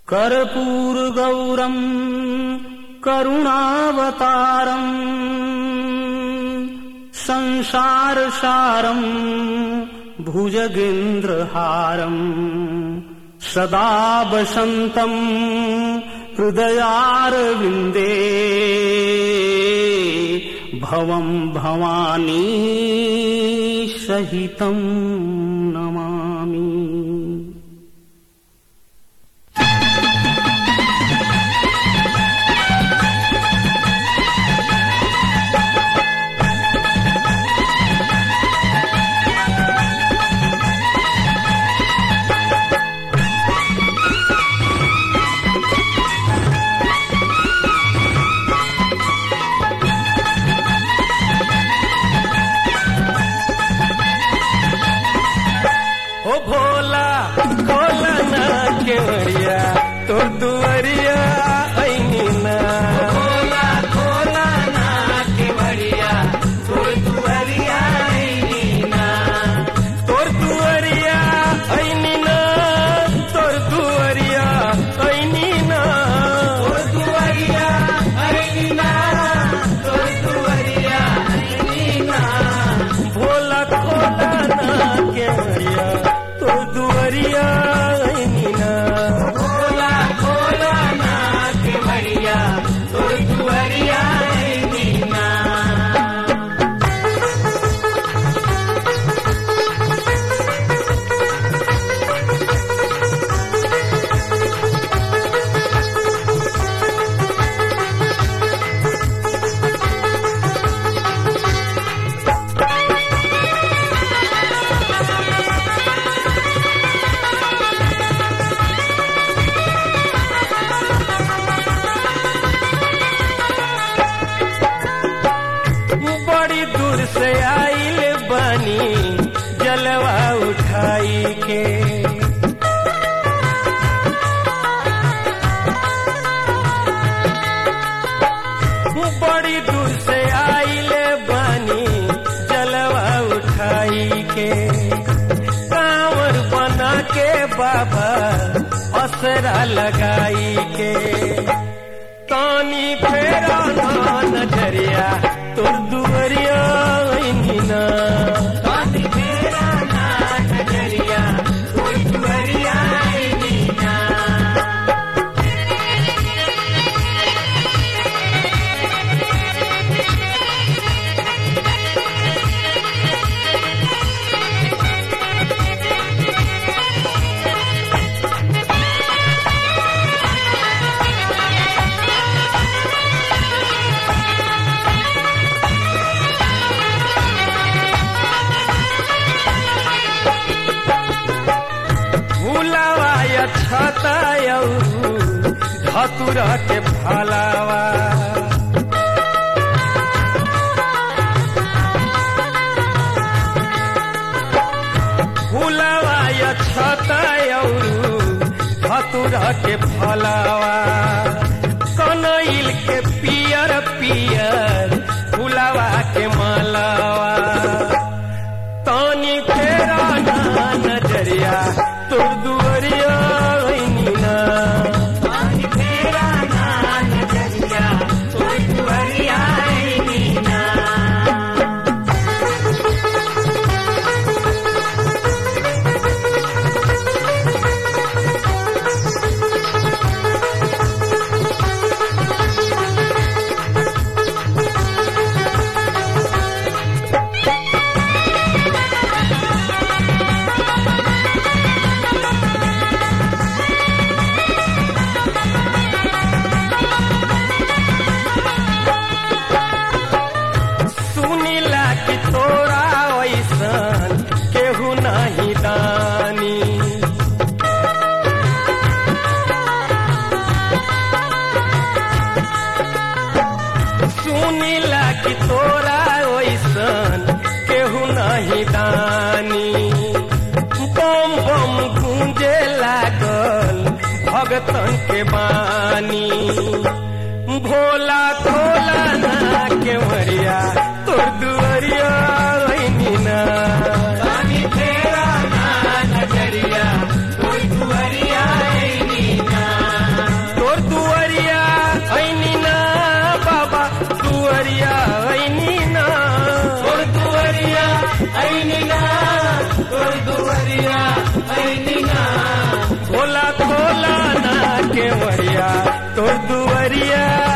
कर्पूरगौरम् करुणावतारम् संसारसारम् भुजगेन्द्रहारम् सदा वसन्तम् हृदयारविन्दे भवम् भवानी सहितम् नमामि ओ भोला भोला ना केवड़िया तो दुवरिया ऐनी ना भोला भोला ना केवड़िया तोर दुआरिया आईनी ना तोर दुवरिया ऐनी ना तोर दुवरिया ऐनी ना तोर दुआरिया आईनी ना तोर दुआरिया आईनी ना भोला भोला ना केवड़िया तो दुवरिया ऐनी ना भोला भोला ना केवड़िया तोर दुआरिया आईनी ना बड़ी दूर से आइल बानी जलवा उठाई के बड़ी दूर से आइल बानी जलवा उठाई के कांवर बना के बाबा असरा लगाई के तानी फेरा ना नजरिया तोर दुवरिया ऐनी ना स्वाति मेरा ना नजरिया तोर दुआरिया आईनी ना भूलावा या छतायौ धतुरा के फलावा भूलावा या छतायौ धतुरा के फलावा कनैल के पियर पियर फुलावा के मालावा तानी फेरा ना नजरिया तोर दुवरिया ऐनी ना स्वाति मेरा ना नजरिया तोर दुआरिया आईनी ना सुनिला कि तोरा ऐसन केहू नहीं दानी सुनिला कि तोरा ऐसन केहू नहीं दानी बम बम गूंजे लागल भगतन के बानी भोला खोला ना केवरिया तोर दुवरिया ऐनी ना स्वाति मेरा ना नजरिया तोर दुआरिया आईनी ना ऐनी ना तोर दुवरिया ऐनी ना खोला खोला ना केवड़िया तोर दुवरिया